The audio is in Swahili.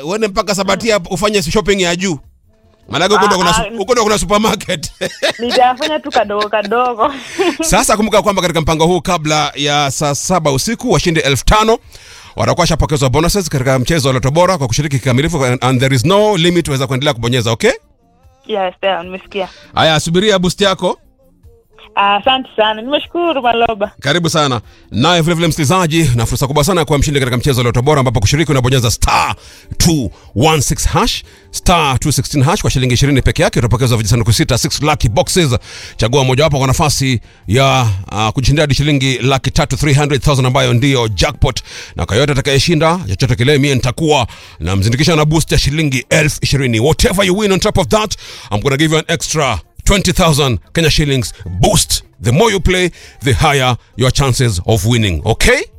uende mpaka Sabatia ufanye shopping ya juu. Maanake huko ndo kuna, Ah, su- huko ndo kuna supermarket. nitafanya tu kadogo kadogo Sasa kumbuka kwamba katika mpango huu kabla ya saa saba usiku washindi elfu tano watakuwa washapokezwa bonuses katika mchezo wa Loto Bora kwa kushiriki kikamilifu and there is no limit, waweza kuendelea kubonyeza. Okay, yes sawa, nimesikia haya, subiria boost yako. Ah, asante sana nimeshukuru maloba Karibu sana naye vilevile msikilizaji, na fursa kubwa sana ya kuwa mshindi katika mchezo wa Loto Bora, ambapo kushiriki unabonyeza star 216 hash star 216 hash kwa shilingi 20 peke yake, utapokezwa vijisanduku sita 6 lucky boxes. Chagua mojawapo kwa nafasi ya uh, kujishindia hadi shilingi laki tatu 300,000 ambayo ndiyo jackpot, na kwa yote atakayeshinda chochote kile, mie nitakuwa na mzindikisha na boost ya shilingi elfu ishirini. Whatever you win on top of that, I'm gonna give you an extra 20,000 Kenya shillings boost. The more you play, the higher your chances of winning. Okay?